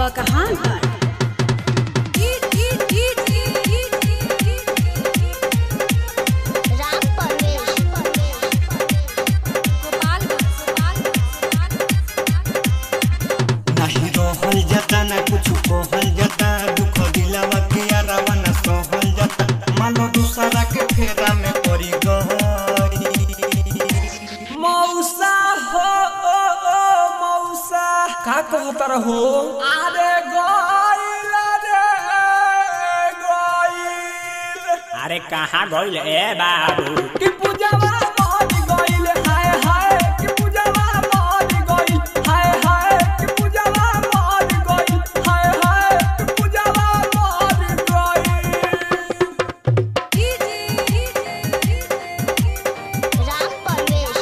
बकहां घाट राम परवेश नाही रहल जाता ना कुछ कहल जाता दुख दिलावा के अरावा ना सहल जाता मानो दूसरा के फेरा में पड़ी गई मौसा हो ओ, ओ, मौसा का कहता रहो अरे गइल रे गइल अरे कहाँ गइल ए बाबू कि पूजावा मर गइल हाय हाय कि पूजावा मर गइल हाय हाय कि पूजावा मर गइल हाय हाय कि पूजावा मर गइल राम परवेश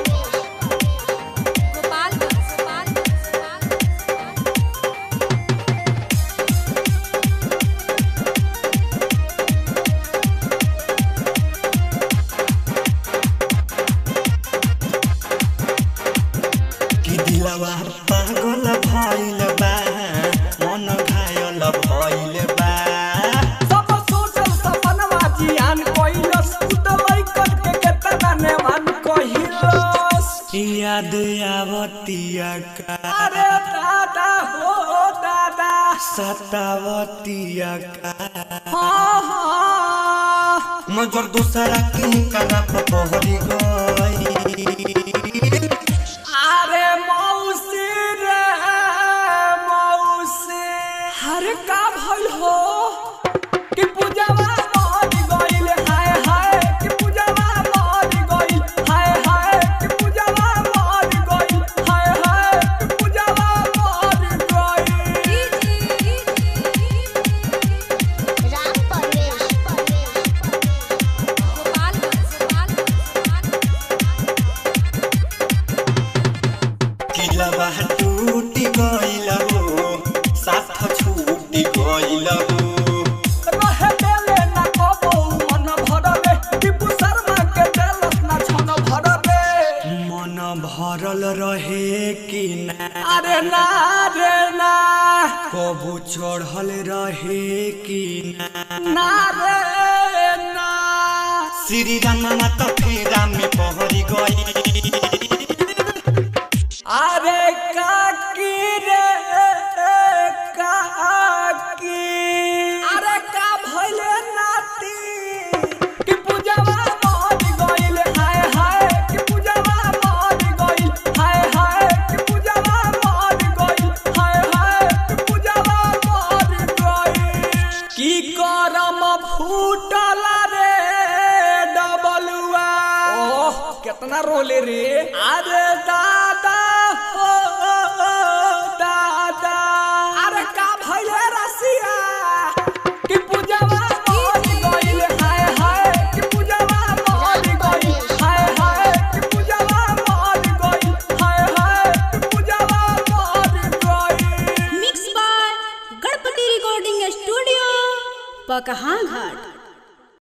कि दिलावा पागल भइल बा मन घायल भइल बा सब सोचल सपनवा जियान कइलस उतलै करके केतना नेवान कहिलस याद आवतिया का अरे दादा हो दादा सतावतिया का हाँ हाँ नजर दूसरा के करा पहरी गई अरे मौसी रे मौसी हर का भइल हो कि पूजावा मर गइल हाय हाय कि पूजावा मर गइल हाय हाय कि पूजावा मर गइल हाय हाय कि पूजावा मर गइल राम परवेश किलवा टूटी गइल हो साथ छूटी गइल हो रहे देले ना कबो मन भरले टिपू शर्मा के देलस ना छन भरले मन भरल रहे कि ना अरे ना रे ना कबू चढ़ल रहे कि ना ना रे ना श्री राम त फेरा में पहरी गई अरे काकी रे काकी अरे का भइले नाती कि पूजावा मर गइल हाय हाय कि पूजावा मर गइल हाय हाय कि पूजावा मर गइल हाय हाय कि पूजावा मर गइल की करम फूटल रे डबलुआ ओह कितना रोले रे अरे दादा हो दादा अरे का भइले रसिया कि पूजावा मर गइल हाय हाय कि पूजावा मर गइल हाय हाय कि पूजावा मर गइल हाय हाय कि पूजावा मर गइल mix by Ganpati recording studio बकहां घाट